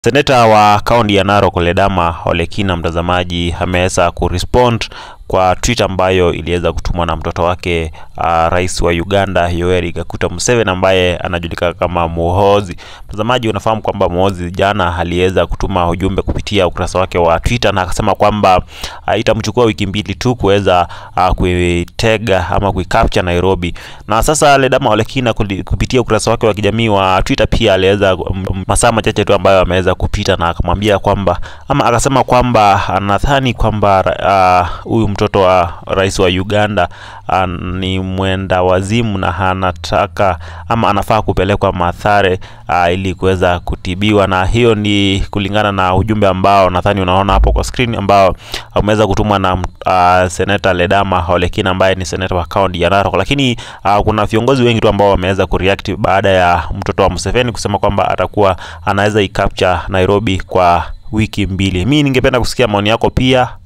Seneta wa kaunti ya Narok Ledama Ole Kina, mtazamaji, ameweza kurespond kwa tweet ambayo iliweza kutumwa na mtoto wake uh, rais wa Uganda Yoweri Kaguta Museveni ambaye anajulikana kama Muhoozi. Mtazamaji, unafahamu kwamba Muhoozi jana aliweza kutuma ujumbe kupitia ukurasa wake wa Twitter na akasema kwamba uh, itamchukua wiki mbili tu kuweza uh, kuitega ama kuicapture Nairobi. Na sasa Ledama Ole Kina kupitia ukurasa wake wa kijamii wa Twitter pia aliweza masaa machache tu ambayo ameweza kupita na akamwambia kwamba ama akasema kwamba anadhani kwamba huyu uh, mtoto wa rais wa Uganda uh, ni mwenda wazimu na anataka ama anafaa kupelekwa Mathare uh, ili kuweza kutibiwa, na hiyo ni kulingana na ujumbe ambao nadhani unaona hapo kwa screen ambao umeweza kutumwa na uh, seneta Ledama Ole Kina ambaye ni seneta wa kaunti ya Narok, lakini uh, kuna viongozi wengi tu ambao wameweza kureact baada ya mtoto wa Museveni kusema kwamba atakuwa anaweza icapture Nairobi kwa wiki mbili. Mimi ningependa kusikia maoni yako pia